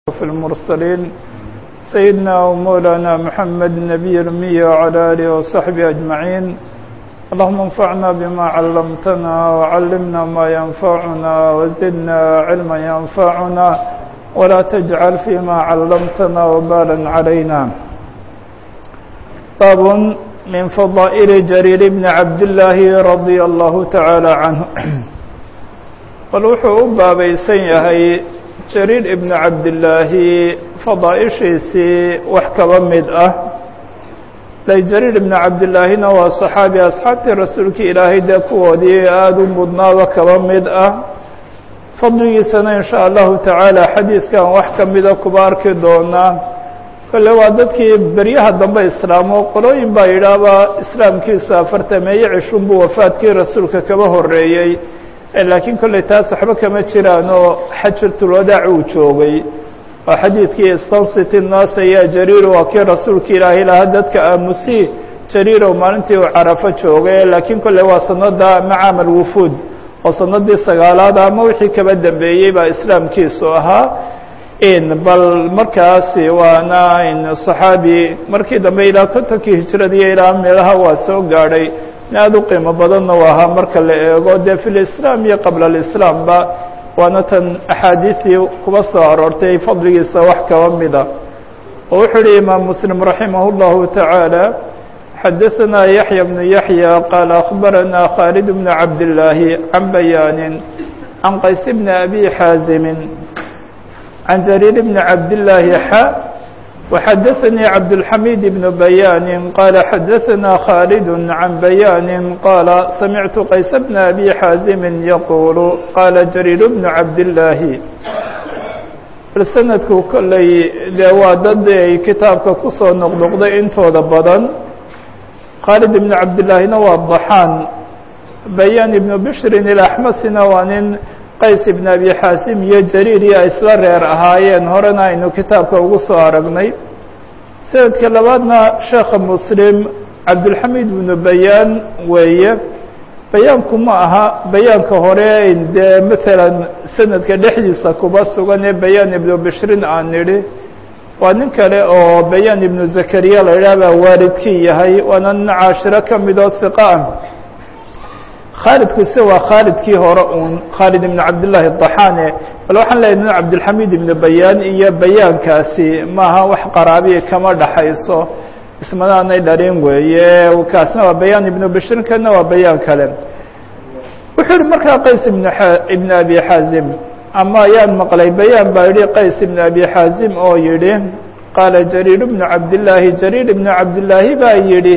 في المرسلين سيدنا ومولانا محمد النبي الأمي وعلى آله وصحبه أجمعين اللهم انفعنا بما علمتنا وعلمنا ما ينفعنا وزدنا علما ينفعنا ولا تجعل فيما علمتنا وبالا علينا باب من فضائل جرير بن عبد الله رضي الله تعالى عنه bal wuxuu u baabaysan yahay jariir ibnu cabdillaahi fadaaishiisii wax kaba mid ah de jariir ibnu cabdillaahina waa saxaabi asxaabtii rasuulkii ilaahay dee kuwoodii aada u mudnaaba kaba mid ah fadligiisana in sha allahu tacaala xadiidkan wax ka mida kuba arki doonaa kolle waa dadkii beryaha dambe islaamo qolooyin baa yidhaahba islaamkiisu afartameeye cishun buu wafaadkii rasuulka kaba horeeyey laakiin kolley taas waxba kama jiraan oo xajatulwadaac uu joogay oo xadiidkii stancity nas ayaa jariiro waa kii rasuulka ilaahay lahaa dadka aamusi jariirow maalintii uu carafo joogay laakiin kolley waa sanada macaam alwufuud oo sanadii sagaalaad ama wixii kaba dambeeyey baa islaamkiisu ahaa bal markaasi waana صaxaabi markii dambe ilaa kontonkii hijradiiyo ilaa meelaha waa soo gaadhay aada u qiimo badanna u ahaa marka la eego dee fi lislaam iyo qabla alislaamba waana tan axaadiistii kuba soo aroortay fadligiisa wax kaba mida oo wuxuu uhi imaam muslim raximah اllahu taعaalى xadaثana yaحya bnu yaحya qaala akhbarana khaalid bn cabdillaahi can bayaanin can qays bni abi xaazimi can jariir bni cabdillaahi xa وxdثnي cبدالحميد بن بيان قال xdثnا خالد عن بيان قال سمعت qays بن أbي xاaزم يقول qال جرير بن عبداللahi bal snadku kolley dee waa dad ay kitaabka kusoo noqnoqday intooda badan khالد بن cabdاللahina waa ضحاn بيان بن بشhri الأحmsina waa nin qays ibn abi xaasim iyo jariir iyo isla reer ahaayeen horena aynu kitaabka ugu soo aragnay sanadka labaadna sheekha muslim cabdulxamiid ibnu bayaan weeye bayaanku ma aha bayaanka hore dee matalan sanadka dhexdiisa kuba sugan ee bayaan ibnu bishrin aan nidhi waa nin kale oo bayaan ibnu zakariya la idhaah baa waalidkii yahay waana nin caashiro ka midoo hiqa ah khaalidkuse waa khaalidkii hore uun khaalid ibn cabdillaahi daxaane bal waxaan leeyahy cabdilxamiid ibnu bayaan iyo bayaankaasi maaha wax qaraabiya kama dhaxayso ismanaanay dhalin weeye kaasna waa bayaan ibnu bishrin kana waa bayaan kale wuxuu yihi markaa qays ibn ibn abi xaazim ama ayaan maqlay bayaan baa yihi qays ibn abi xaazim oo yihi qaala jariir bnu cabdillaahi jariir ibnu cabdillaahi baa yidhi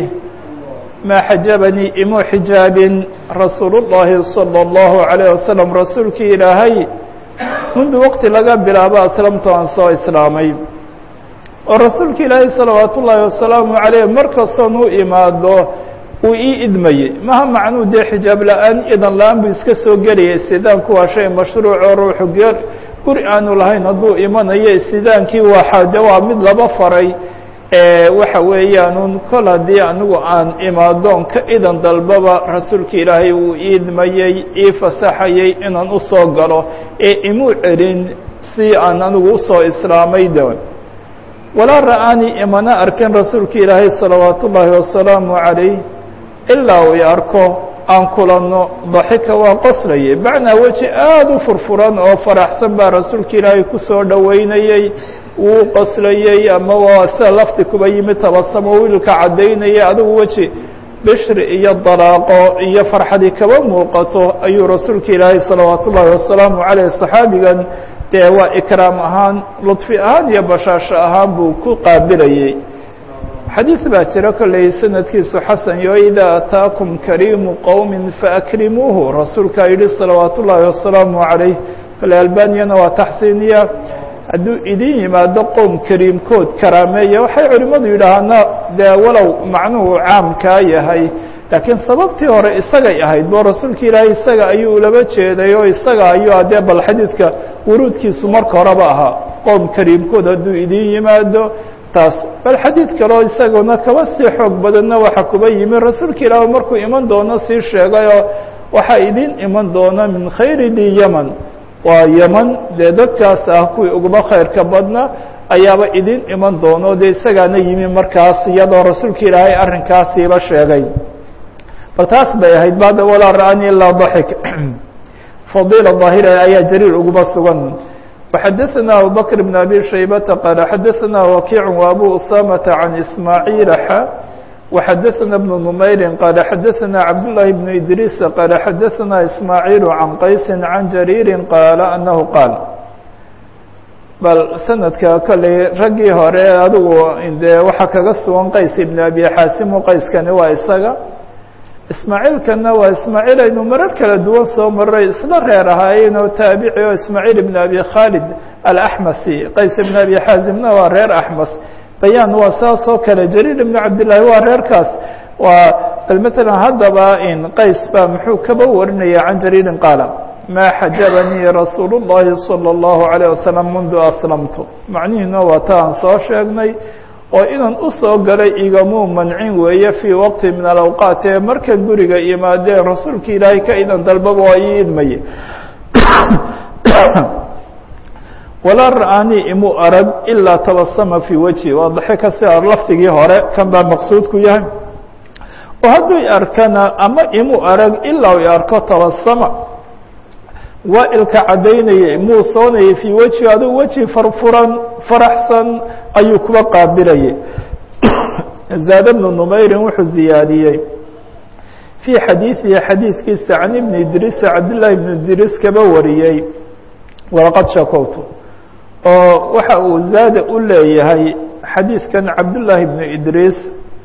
ma xajabanii imuu xijaabin rasuul الlahi salى الlahu عalيه wasalam rasuulkii ilaahay mundu waqti laga bilaabo aslamtu aan soo islaamay oo rasuulka ilaahay salawaat ullaahi wasalaamu عaleyh mar kastoon u imaado uu ii idmayey maha macnuu dee xijaab la-aan idan la-aan buu iska soo gelayay istidaanku waa shay mashruuc oo ruuxu geer guri aanu lahayn hadduu imanayo istidaankii waa de waa mid laba faray waxa weeyaan kol haddii anigu aan imaadoon ka idan dalbaba rasuulka ilaahay uu iidmayey ii fasaxayey inaan usoo galo ee imuu celin si aan anigu usoo islaamay de walaa ra'aanii imana arkin rasuulka ilaahay salawaat ullaahi wasalaamu calayh ilaa uu i arko aan kulanno daxika waa qoslayay macnaa weji aada u furfuran oo faraxsan baa rasuulka ilaahay kusoo dhoweynayey wuu qoslayey ama waa sida lafti kuba yimid tabasamo wiilka caddaynaya adigu weji bishri iyo dalaaqo iyo farxadi kaba muuqato ayuu rasuulka ilaahay salawaat ullaahi wasalaamu caleyh saxaabigan dee waa ikraam ahaan ludfi ahaan iyo bashaasho ahaan buu ku qaabilayey xadiid baa jira kolley sanadkiisu xasan yo idaa ataakum kariimu qowmi faakrimuuhu rasuulkaa yidhi salawaat ullaahi wasalaamu calayh kolley albaniyana waa taxsiiniya hadduu idin yimaado qowm kariimkood karaameeya waxay culimmadu yidhaahaana dee walow macnuhu caamkaa yahay laakiin sababtii hore isagay ahayd bo rasuulka ilaahay isaga ayuu ulaba jeeday oo isaga ayuu adee bal xadiidka wuruudkiisu marka horeba ahaa qowm kariimkood hadduu idin yimaado taas bal xadiid kaleo isaguna kaba sii xoog badanna waxa kuba yimi rasuulka ilaah markuu iman doono sii sheegayoo waxaa idin iman doona min khayri di yeman waa yeman dee dadkaas ah kuwii uguma khayrka badna ayaaba idin iman doono dee isagaana yimi markaas iyadoo rasuulka ilaahay arrinkaasiiba sheegay bal taas bay ahayd bada walaa ra'anii ilaa daxik fadiila daahira ayaa jariir uguma sugan وxadثna abubكر بن أbي شhaybةa qال xadثna وakiع وأbو أsامة عن إسmاعيiل x وxadثna بن نmayri qال xadثna cabdاللahi بن إdrيس qال xadثna إسmاعيiل عن qaysi عن jrيiri qاaل أنه qاaل bal sanadka kolley raggii hore adigu dee waxaa kaga sugan qays iبn أbي xaasimu qayskani waa isaga ismaaciilkana waa ismaaciil aynu marar kala duwan soo maray isla reer ahaayeen oo taabici oo ismaaciil ibn abi khaalid alaxmasi qays ibn abi xaazimna waa reer axmas bayaan waa saas oo kale jariir ibn cabdillaahi waa reerkaas waa bal matalan haddaba in qays baa muxuu kaba warinaya can jariirin qaala maa xajabanii rasuulu llahi salى اllahu عalيه wasalam mundu aslamtu macnihiina waa ta aan soo sheegnay oo inaan u soo galay igamuu mancin weeye fii waqti min alawqaat ee marka guriga yimaadeen rasuulka ilaahay ka idan dalbaba waa ii idmaye walaa ra'aanii imu arag ilaa tabasama fii wejhi waa daxika sida lafdigii hore kan baa maqsuudku yahay oo hadduu i arkana ama imu arag ilaa i arko tabasama waa ilka caddaynayay muusoonayay fii wejhi aduu weji farfuran faraxsan ayuu kuba qaabilayay zaad bnu numayrin wuxuu ziyaadiyey fii xadiidihi xadiidkiisa can ibni idriis cabdillaahi ibnu idriis kaba wariyey walaqad shakowtu oo waxa uu zaada u leeyahay xadiidkan cabdullaahi ibnu idriis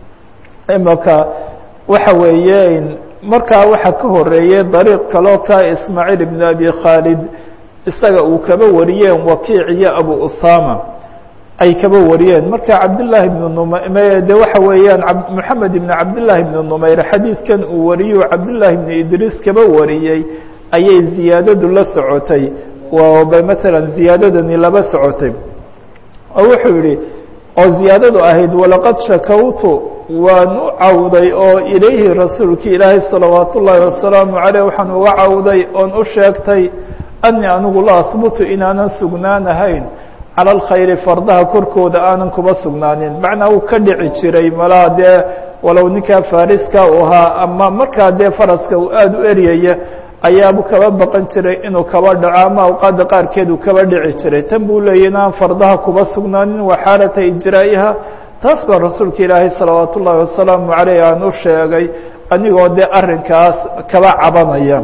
imaka waxa weeye markaa waxaa ka horeeyey dariiq kaloo ka ismaaciil ibn abi khaalid isaga uu kaba wariyeen wakiic iyo abu usama ay kaba wariyeen marka cabdالlahi ibn nm de waxa weeyaan moxamed ibn cabdالlahi ibn numayr xadiidkan uu wariyo cabdالlahi ibn idriis kaba wariyey ayay ziyaadadu la socotay matala ziyaadadani laba socotay oo wuxuu yihi oo ziyaadadu ahayd walaqad shakawtu waan u cawday oo ilayhi rasuulki ilaahay salawaat ullaahi wasalaamu caleyh waxaan uga cawday oon u sheegtay ani anigu la ahbutu inaanan sugnaanahayn cala alkhayri fardaha korkooda aanan kuba sugnaanin macnaa uu ka dhici jiray malaha dee walow ninkaa fariska u ahaa ama markaa dee faraska uu aada u eryaya ayaabu kaba baqan jiray inuu kaba dhaco ama awqaadda qaarkeed uu kaba dhici jiray tan buu leeyay inaan fardaha kuba sugnaanin waa xaalata ijraa'iha taas baa rasuulka ilaahay salawaat ullaahi wasalaamu caleyh aan u sheegay anigoo dee arrinkaas kaba cabanaya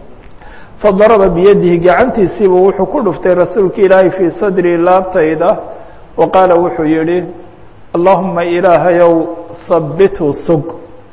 fadaraba biyadihi gacantiisiibuu wuxuu ku dhuftay rasuulka ilaahay fii sadrii laabtayda wa qaala wuxuu yihi allahuma ilaahayow habbithu sug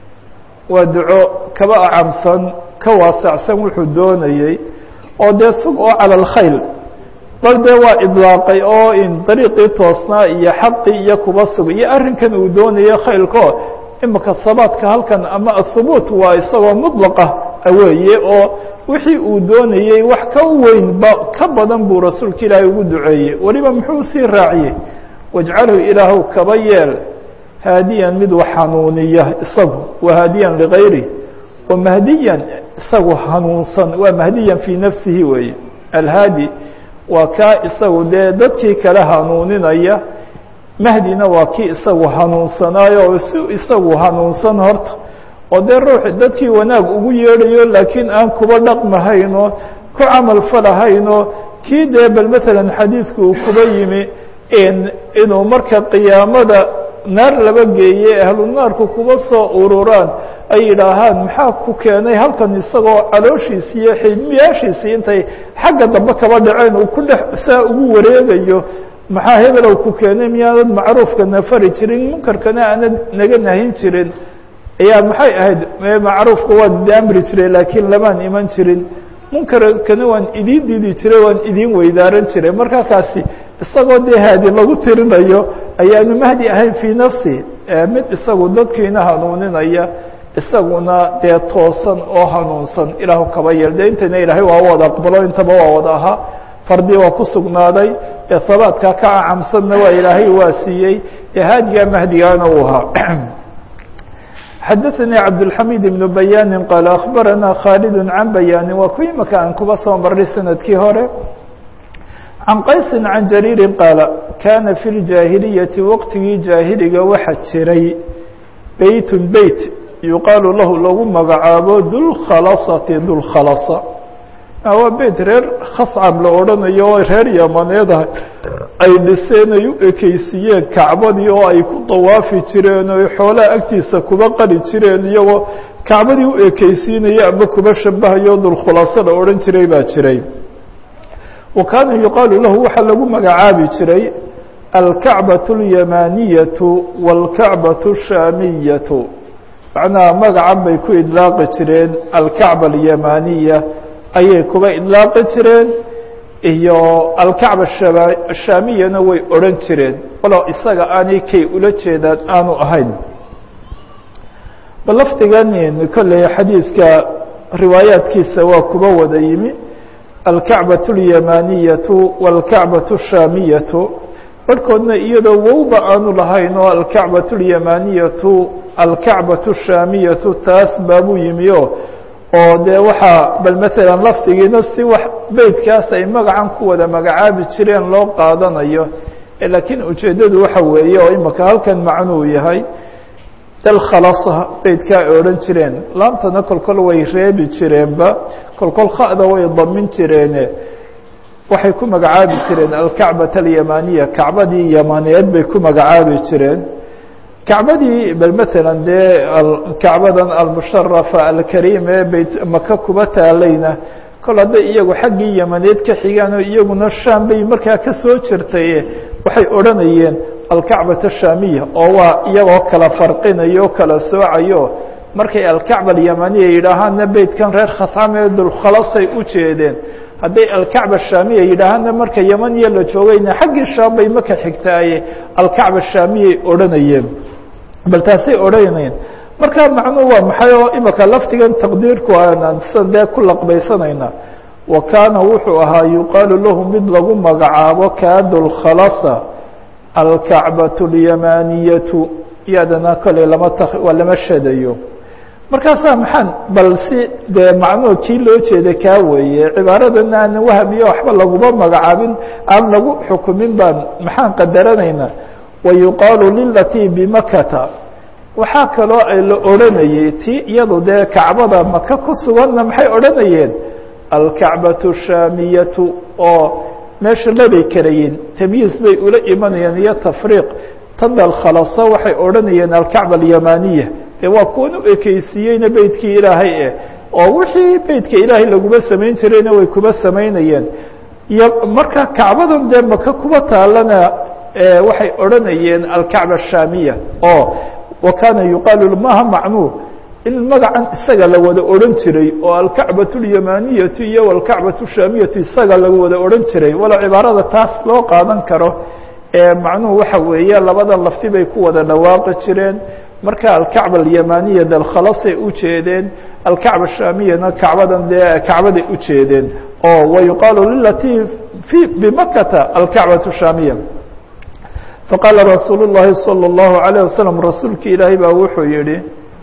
waa duco kaba acamsan ka waasacsan wuxuu doonayey oo dee sug oo cala alkhayl bal dee waa idlaaqay oo in dariiqii toosnaa iyo xaqii iyo kuba sug iyo arrinkan uu doonayo khaylko imika sabaadka halkan ama ahubuut waa isagoo mudlaqa weeye oo wixii uu doonayey wax ka weynba ka badan buu rasuulka ilaahay ugu duceeyey weliba muxuu sii raaciyey wajcalhu ilaahu kaba yeel haadiyan mid wax hanuuniya isagu wa haadiyan ligayri wa mahdiyan isagu hanuunsan waa mahdiyan fii nafsihi weeye alhaadi waa kaa isagu dee dadkii kale hanuuninaya mahdina waa kii isagu hanuunsanaayo oo si isagu hanuunsan horta oo dee ruux dadkii wanaag ugu yeedhayo laakiin aan kuba dhaqmahayno ku camal falahayno kii dee bal matalan xadiidku uu kuba yimi inuu marka qiyaamada naar laba geeye ahlu naarku kuba soo ururaan ay yidhaahaan maxaa ku keenay halkan isagoo calooshiisi iyo xidmiyaashiisii intay xagga dambe kaba dhaceen uu ku dhex saa ugu wareegayo maxaa hebelow ku keenay miyaanad macruufkana fari jirin munkarkana aanad naga nahin jirin ayaa maxay ahayd macruufka waan amri jiray laakiin lamaan iman jirin munkarkana waan idiin diidi jiray waan idiin weydaaran jiray marka kaasi isagoo dee haadi lagu tirinayo ayaanu mahdi ahayn fii nafsi mid isagu dadkiina hanuuninaya isaguna dee toosan oo hanuunsan ilaahu kaba yeel de intayna ilaahay waa wada aqbalo intaba waa wada ahaa fardi waa ku sugnaaday ee sabaadkaa ka acamsanna waa ilaahay waa siiyey ee haadigaa mahdigaana uu ahaa xadaثnي cabdالحamid بن bayani qaal akhbarana khaalid can bayani waa ku imaka aan kuba soo marnay sanadkii hore can qaysin can jariirin qaala kaana fi ljaahiliyati waqtigii jaahiliga waxa jiray beytun beyt yuqaalu lahu lagu magacaabo dulkhalasati dulkhalasa waa beyt reer khascab la odhanayo oo reer yamaneeda ay dhiseen ay u ekeysiiyeen kacbadii oo ay ku dawaafi jireen oo xoolaha agtiisa kuba qali jireen iyagoo kacbadii u ekeysiinaya ama kuba shabahayo dulkhulaso la odhan jiray baa jiray wa kaana yuqaalu lahu waxaa lagu magacaabi jiray alkacbaة اlyamaniyatu wاlkacbaة الshaamiyatu macnaha magacan bay ku idlaaqi jireen alkacba alyamaniya ayay kuba idlaaqi jireen iyo alkacba ashaamiyana way odhan jireen walow isaga aanay kay ula jeedaan aanu ahayn bal lafdigan kolley xadiidka riwaayaadkiisa waa kuba wada yimi alkacbaة اlyamaniyatu wاlkacbaة الshaamiyatu barhkoodna iyadoo wowba aanu lahayn oo alkacbaة اlyamaniyatu alkacbaة الshaamiyatu taas baabuu yimi o oo dee waxaa bal maala lafdigiina si wax beytkaas ay magacan ku wada magacaabi jireen loo qaadanayo laakiin ujeeddadu waxa weeye oo imika halkan macnuu yahay dalkhalasa beytkaa ay odhan jireen laamtana kolkol way reebi jireenba kolkol khada way damin jireene waxay ku magacaabi jireen alkacbaة alyamaniya kacbadii yamaneed bay ku magacaabi jireen kacbadii bal maala dee kacbadan almusharafa alkariim ee beyt maka kuba taalayna kol hadday iyagu xaggii yamaneed ka xigaan oo iyaguna shaam bay markaa ka soo jirtay waxay odhanayeen alkacbaة الshaamiya oo waa iyagoo kala farqinayo o kala soocayo markay alkacba alyamaniya yidhaahaana beytkan reer khascame dulkhalasay u jeedeen hadday alkacba shaamiya yidhaahaana marka yamaniya la joogayna xaggii shaam bay maka xigtaaye alkacba shaamiyay odhanayeen bal taasay odhanayeen marka macnuhu waa maxay oo imika laftigan taqdiirku aanan sidan dee ku laqbaysanayna wa kaana wuxuu ahaa yuqaalu lahu mid lagu magacaabo kaadulkhalasa alkacbaة اlyamaniyatu iyadana koley lama t waa lama shadayo markaasaa maxaan bal si dee macnuhu kii loo jeeda kaa weeye cibaaradan aan wahamiyo waxba laguma magacaabin aan lagu xukumin baan maxaan qadaranaynaa wayuqaalu lilatii bimakata waxaa kaloo ay la odhanayey ti iyadu dee kacbada maka ku suganna maxay odhanayeen alkacbaة الshaamiyatu oo meesha labay karayiin tamyiiz bay ula imanayeen iyo tafriiq tan alkhalaso waxay odhanayeen alkacba alyamaniya dee waa kuwan u ekeysiiyeyna beytkii ilaahay eh oo wixii beytka ilaahay laguma samayn jirayna way kuma samaynayeen iyo marka kacbadan dee maka kuba taalana waxay odhanayeen alkacba ashaamiya oo wa kaana yuqaalu maha macnuu in magacan isaga la wada odhan jiray oo alkacbaة اlyamaniyatu iyo alkacbaة الshaamiyatu isaga lagu wada odhan jiray walow cibaarada taas loo qaadan karo macnuhu waxa weeye labada lafti bay ku wada dhawaaqi jireen marka alkacba alyamaniya dalkhalasay u jeedeen alkacba ashaamiyana kacbadan dee kacbaday u jeedeen oo wayuqaalu lilati fi bimakata alkacbaة الshaamiya faqaala rasuul الlahi salى الlahu عalيه waslm rasuulki ilaahay baa wuxuu yihi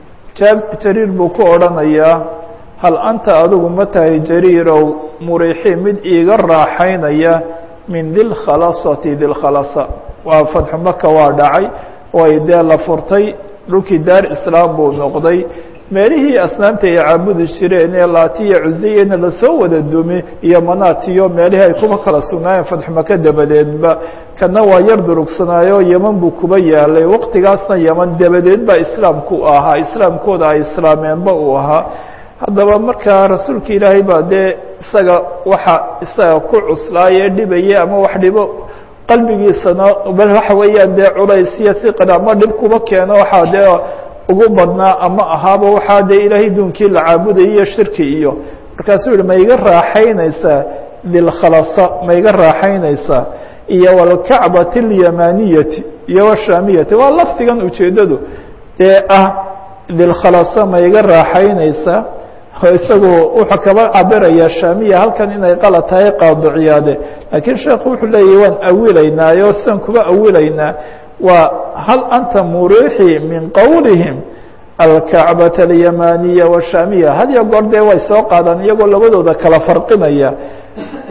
jariir buu ku odhanayaa hal anta adigu ma tahay jariirow muriixii mid iiga raaxaynaya min dilkhalasati dilkhalasa waa fadxu maka waa dhacay oo ay dee la furtay dhulkii daar islaam buu noqday meelihii asnaamta ay caabudi jireen ee laatiya cuseyena lasoo wada dumi iyo manaatiyo meelihii ay kuba kala sugnaayeen fadxu maka dabadeedba kana waa yar durugsanaayo yeman buu kuba yaalay waqtigaasna yeman dabadeed baa islaamku ahaa islaamkooda ay islaameenba uu ahaa haddaba markaa rasuulka ilaahay baa dee isaga waxa isaga ku cuslaayee dhibaya ama wax dhibo qalbigiisana bal waxa weeyaan dee culaysyo siqan ama dhib kuba keeno waxaa dee ugu badnaa ama ahaaba waxaa dee ilaahay duunkii la caabudaya iyo shirki iyo markaasuu yihi ma iga raaxaynaysaa dilkhalasa ma iga raaxaynaysaa iyo wاlkacbaة الyamaniyati iyo wshaamiyati waa lafdigan ujeedadu dee ah dilkhalasa ma iga raaxaynaysaa isagu wuxuu kaba cabiraya shaamiya halkan inay qalad tahay qaadiciyaade laakiin sheekhu wuxuu leeyahy waan awilaynaayo sidan kuba awilaynaa waa hal anta muriixi min qowlihim alkacbaة اlyamaniya wshaamiya had iyo goor dee way soo qaadaan iyagoo labadooda kala farqinaya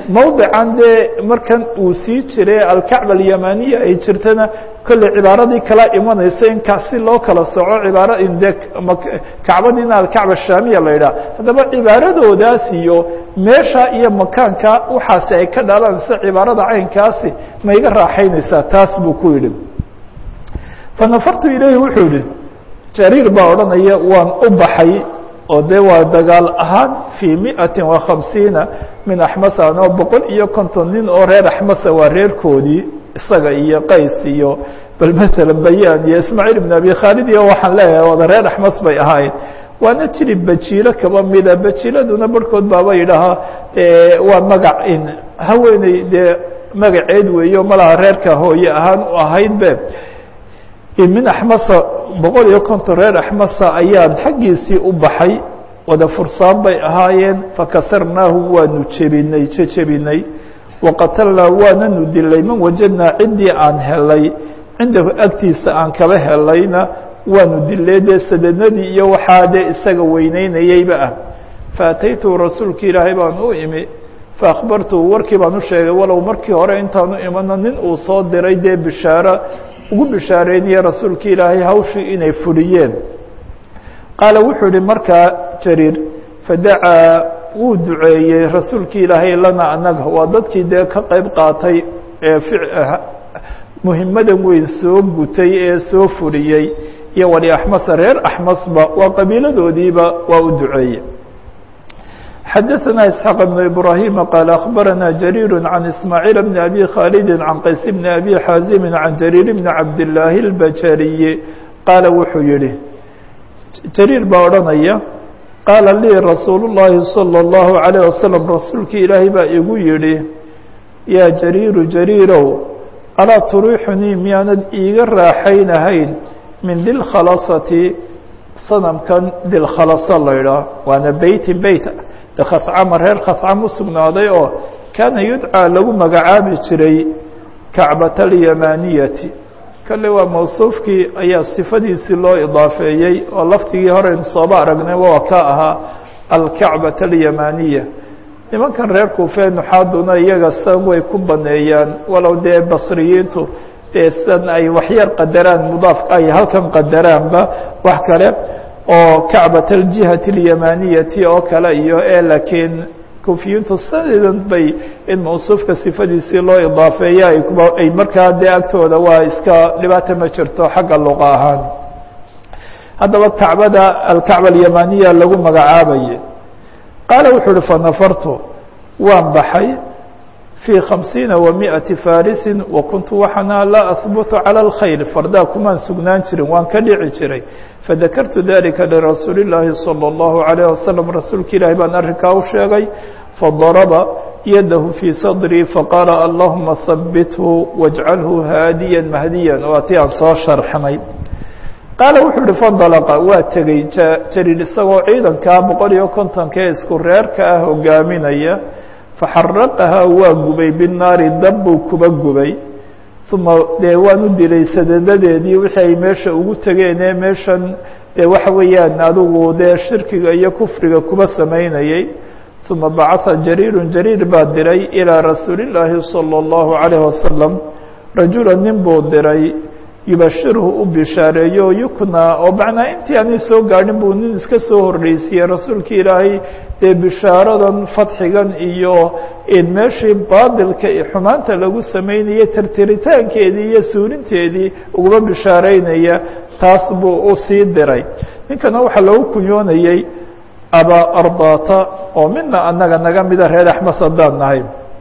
mowdican dee markan uu sii jiray alkacba alyamaniya ay jirtana kolley cibaaradii kala imanaysa in kasi loo kala soco cibaara de kacbadiina alkacba shaamiya la yidhaha haddaba cibaaradoodaas iyo meesha iyo makaanka waxaasi ay ka dhalanaysa cibaarada caynkaasi ma iga raaxaynaysaa taas buu ku yidhi fanafartu ilayhi wuxuu yihi jariir baa odhanaya waan u baxay oo dee waa dagaal ahaan fii miati wa khamsiina min axmasa anoo boqol iyo konton nin oo reer axmasa waa reerkoodii isaga iyo qays iyo bal maala bayaan iyo ismaaciil ibn abi khaalid iyo waxaan leeyahay wada reer axmas bay ahaayeen waana jiri bajiilo kaba mida bajiiladuna barhkood baaba yidhaahaa waa magac in haweeney dee magaceed weeyo malaha reerka hooye ahaan u ahayd be min axmasa boqol iyo konton reer axmasa ayaan xaggiisii u baxay wada fursaan bay ahaayeen fakasarnaahu waanu jebinay jejebinay waqatalnaa waananu dilay man wajadnaa ciddii aan helay cindahu agtiisa aan kaba helayna waanu dilay dee sadadnadii iyo waxaa dee isaga weyneynayeyba ah faataytu rasuulki ilaahay baan u imi faakbartuhu warkii baan u sheegay walow markii hore intaanu imano nin uu soo diray dee bishaaro ugu bishaareynaya rasuulki ilaahay hawshii inay fuliyeen qaala wuxuu ihi markaa jariir fadacaa wuu duceeyey rasuulki ilaahay lana annaga waa dadkii dee ka qayb qaatay ee muhimadan weyn soo gutay ee soo fuliyey iyo wali axmasa reer axmasba waa qabiiladoodiiba waa u duceeyey xadaثna isxaaq بn ibrahim qaal akhbarana jariir can ismaaciil bn abi khaalidi can qays bn abi xaazimi can jariir bni cabdillaahi اlbajariyi qaala wuxuu yihi jariir baa odhanaya qaala lii rasuulu llaahi salى اllahu عalيه wasalam rasuulkii ilaahay baa igu yihi yaa jariiru jariirow alaa turiixunii miyaanad iiga raaxaynahayn min dilkhalasati sanamkan dilkhalasa la ydhaah waana beyti beyt khascama reer khascam u sugnaaday oo kaana yudcaa lagu magacaabi jiray kacbata alyamaniyati kale waa mawsuufkii ayaa sifadiisii loo idaafeeyey oo lafdigii horeynu sooba aragnay waa ka ahaa alkacbata alyamaniya nimankan reer kuufee nuxaaduna iyaga san way ku baneeyaan walow dee basriyiintu dee san ay waxyar qadaraan mudaaf ay halkan qadaraanba wax kale oo kacbat aljihati alyamaniyati oo kale iyo e laakiin kufiyiintu sadeedan bay in mawsuufka sifadiisii loo idaafeeya ay markaa dee agtooda waa iska dhibaata ma jirto xagga luqa ahaan haddaba kacbada alkacba alyamaniya lagu magacaabaye qaala wuxuu uhi fanafartu waan baxay fii khamsiina wa miati farisi wa kuntu waxaana laa ahbutu calى اlkhayr fardaa kumaan sugnaan jirin waan ka dhici jiray fadakartu dalika lirasuuli اllaahi salى اllahu عalيه wasalam rasuulka ilaahi baan arrinkaa u sheegay fadaraba yadahu fii sadrii faqaala allahuma habithu wاjcalhu haadiya mahdiya waa ti aan soo sharxnay qaala wuxuu uhi fandalaqa waa tegey jariir isagoo ciidankaa boqol iyo kontonka ee isku reerka ah hogaaminaya faxaraqahaa waa gubay binaari dab buu kuba gubay uma dee waan u dilay sadadadeedii wixii ay meesha ugu tegeenee meeshan dee waxa weeyaan adigu dee shirkiga iyo kufriga kuba samaynayey uma bacatha jariirun jariir baa diray ilىa rasuuli اllaahi salى اllahu عalayh wasalam rajula nin buu diray yubashirhu u bishaareeyo yuknaa oo macnaa intii aanay soo gaadhin buu nin iska soo horreysiiyey rasuulka ilaahay dee bishaaradan fadxigan iyo in meeshii baadilka iyo xumaanta lagu samaynayay tirtiritaankeedii iyo suulinteedii uguma bishaareynaya taas buu u sii diray ninkana waxaa loogu kunyoonayey abaa ardata oo mina annaga naga mida reer axmas haddaan nahay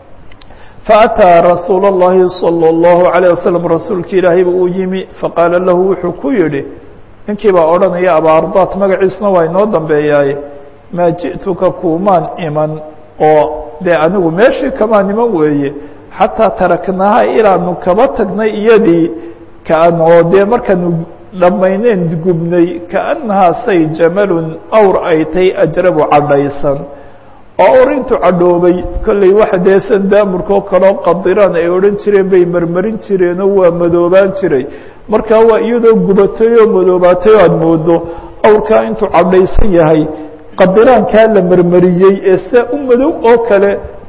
faأtىa rasuul الlahi salى الlahu عalيه waslm rasuulki ilaahay buu u yimi faqaala lahu wuxuu ku yihi ninkii baa odhanaya aba ardat magaciisuna waa inoo dambeeyaaye maa jiئtuka kuumaan iman oo dee anigu meeshii kamaan iman weeye xataa taraknaha ilaanu kaba tagnay iyadii kaan oo dee markaanu dhammayneen gubnay kaأnahaa say jamalun awr ay tay ajrabu cadhaysan oo or intuu cadhoobay kolley waxa dee san daamurka oo kaleo qadiraan ay odhan jireen bay marmarin jireenoo waa madoobaan jiray markaa waa iyadoo gubatay oo madoobaatay oo aada moodo awrkaa intuu cadhaysan yahay qadiraankaa la marmariyey ee saa u madow oo kale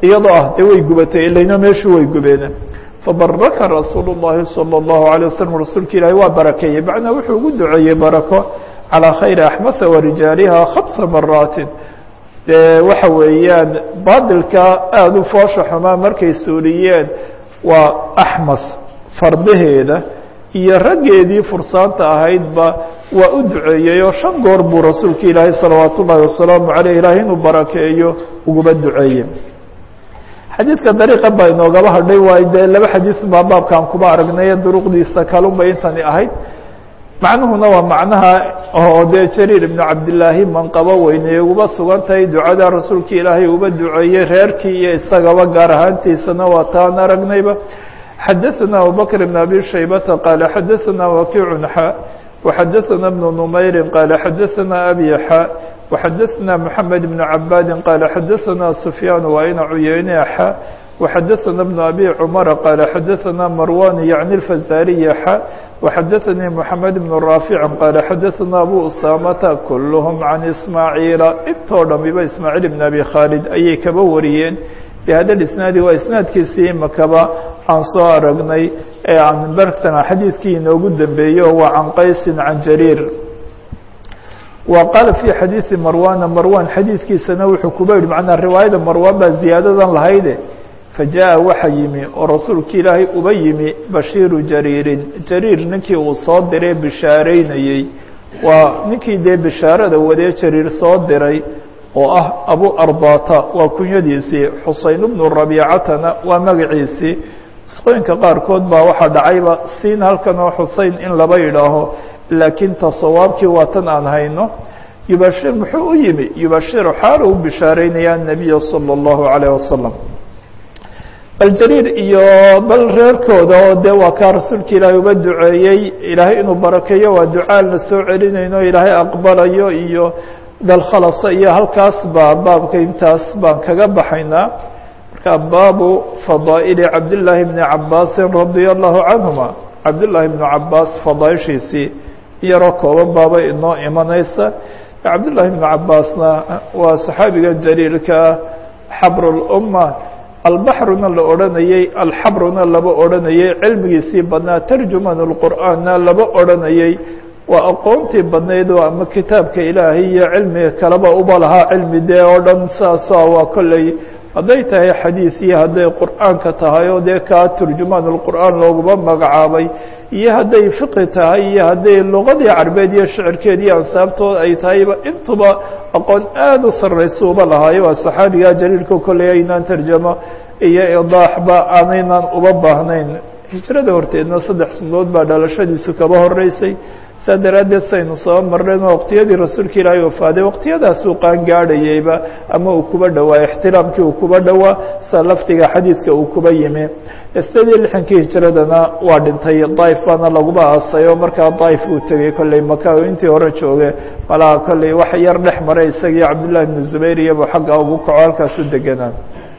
iyadoo ah dee way gubatay ilayna meeshu way gubeen fabaraka rasuul الlahi salى الlahu عalيه waslm rasuulka ilaahi waa barakeeyey macnaa wuxuu ugu duceeyey barako calىa khayri axmasa warijaaliha khamsa maraatin dee waxa weeyaan baadilka aada u foosha xumaa markay suuliyeen waa axmas fardaheeda iyo raggeedii fursaanta ahaydba waa u duceeyey oo shan goor buu rasuulka ilaahay salawaat ullahi wasalaamu aleyh ilahay inuu barakeeyo uguba duceeye xadiidka dariiqa baa inoogaba hadhay waayo dee laba xadiid baa baabkaan kuba aragnaye duruqdiisa kalunbay intani ahayd macnuhuna waa macnaha oo dee jariir ibnu cabdillaahi manqabo weyneye uba sugan tahay ducada rasuulka ilaahay uba duceeyey reerkii iyo isagaba gaar ahaantiisana waa taan aragnayba xadaثna abubakr بn abi shaybata qaala xadaثna wakiicu xa وxadaثna بن نmayri qaala xadaثna abi xa وxadaثna mحamed بn cabaadi qaala xadaثna sufyaan waina cuyeyne xa وxadaثna بن abi cmara qaala xadaثna marwan yعni الfazariya xa وxadaثnii mحamed بn raafic qaala xadaثna abu usamata kulhm can ismaaciila intoo dhamiba ismaaciil بn abi khaalid ayay kaba wariyeen bhada isnaadi waa isnaadkiisii imakaba aan soo aragnay ee aan bartana xadiidkii inoogu dambeeyo waa can qaysin can jariir wa qaala fii xadiidi marwana marwan xadiidkiisana wuxuu kuba yihi macnaa riwaayada marwan baa ziyaadadan lahayde fajaءa waxa yimi oo rasuulka ilaahay uba yimi bashiiru jariirin jariir ninkii uu soo diray bishaareynayey waa ninkii dee bishaarada wadee jariir soo diray oo ah abu arbata waa kunyadiisii xuseyn bnu rabiicatana waa magaciisii isqooyinka qaarkood baa waxaa dhacayba siin halkan oo xusein in laba yidhaaho laakiin ta sawaabkii waa tan aan hayno yubashir muxuu u yimi yubashiru xaala u bishaareynaya الnabiya salى الlahu عalيه wasalam bal jariir iyo bal reerkooda oo dee waa kaa rasuulka ilaahay uba duceeyey ilaahay inuu barakeeyo waa ducaan la soo celinayno ilaahay aqbalayo iyo dalkhalasa iyo halkaas baa baabka intaas baan kaga baxaynaa marka baabu fadaa'ili cabdillaahi bni cabaasin radia allahu canhuma cabdillaahi bnu cabaas fadaaishiisii iyaroo kooban baaba inoo imanaysa cabdillaahi bnu cabaasna waa saxaabiga jaliilka xabr اlumma albaxruna la odhanayey alxabruna laba odhanayey cilmigiisii badnaa tarjuman اlqur'aanna laba odhanayey waa aqoontii badnayd oo ama kitaabka ilaahay iyo cilmiga kaleba uba lahaa cilmi dee oo dhan saasa waa kolley hadday tahay xadiis iyo hadday qur'aanka tahay oo dee kaa turjumaan اlqur'aan looguma magacaabay iyo hadday fiqi tahay iyo hadday luqadii carbeed iyo shicirkeed iyo ansaabtood ay tahayba intuba aqoon aada u sarraysa uba lahaayo waa saxaabiga jaliilka kolley aynaan tarjamo iyo idaaxba aanaynan uba baahnayn hijrada horteedna saddex sanadood baa dhalashadiisu kaba horeysay saa daraaddeed saynu soo mareen waqtiyadii rasuulka ilaahay wafaaday waqtiyadaasuu qaan gaadhayeyba ama uu kuba dhowaa ixtiraamkii uu kuba dhowaa sa lafdiga xadiidka uu kuba yimi sideed iyo lixankii hijradana waa dhintay daif baana laguba aasay oo markaa daif uu tegey kolley maka intii hore jooge malaa kolley wax yar dhex maray isagii cabdullahi bnu zubayr iyabu xagga ugu kaco halkaas u deganaa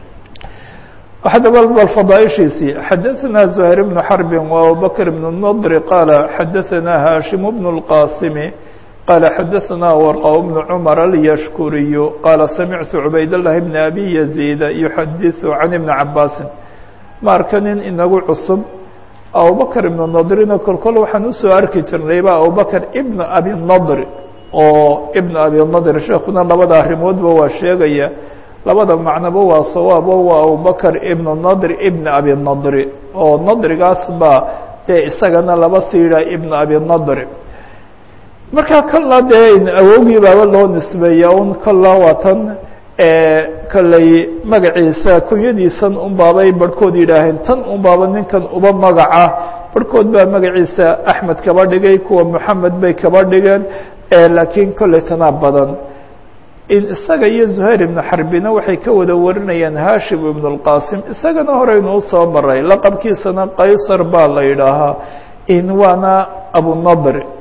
xadaba bal fadaaishiisii xadaثna زهير بن xرب وأبوبكر بن النضر قال xadaثna hاشhiم بن القاsم قال xadaثna ورقة بن cمر اليشhكuري قال سمعت عbayd اللhi بن أbي يزيد يحadiث عن بن cabاsi ma arka nin inagu cusub abubكر بن نضrina kol kol waxaan usoo arki jirnayba abubكر بن أbي النضr oo بن أbي النضr sheekuna labada arimoodba waa sheegaya labada macnoba waa sawaabo waa abubakr ibn nadr ibn abi nadri oo nadrigaas baa dee isagana laba siida ibn abi nadri markaa kolla dee awowgii baaba loo nisbeeya un kolla waa tan kolley magaciisa kunyadiisan un baabay barhkood yidhaaheen tan un baaba ninkan uba magaca barhkood baa magaciisa axmed kaba dhigay kuwa moxamed bay kaba dhigeen laakiin kolley tanaa badan in isaga iyo زuhayr ibnu xarbina waxay ka wada warinayaan hashim ibn اlqasim isagana horeynu usoo maray laqabkiisana qaysar baa la yidhaahaa in waana abunadr